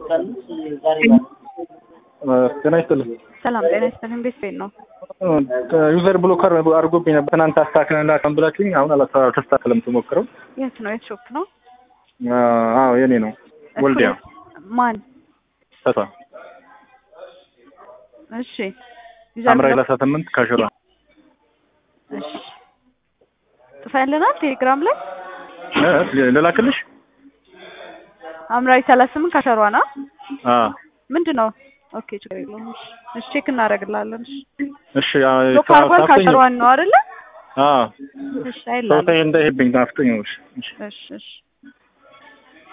ጤና ይስጥልኝ። ሰላም ጤና ይስጥልኝ። እንዴት ቤት ነው? ዩዘር ብሎከር አድርጎብኝ ነበር። ትናንት አስተካክለን ብላችሁኝ አሁን አልተስተካከለም። ትሞክረው። የት ነው? የት ሾፕ ነው? አዎ የኔ ነው። ወልዲያ ማን? ተስፋ እሺ ሐምራዊ ሰላሳ ስምንት ካሽሯ እሺ ጽፈህልናል ቴሌግራም ላይ ልላክልሽ? ሐምራዊ ሰላሳ ስምንት ካሸሯ ነው። አዎ ምንድን ነው? ኦኬ ችግር የለውም። እሺ እሺ ቼክ እናደርግላለን። እሺ እሺ ሎክ አድርጓል። ካሸሯን ነው አይደለ? አዎ እሺ አይላል። ሰው እንዳይሄድብኝ ናፍቶኝ ነው። እሺ እሺ እሺ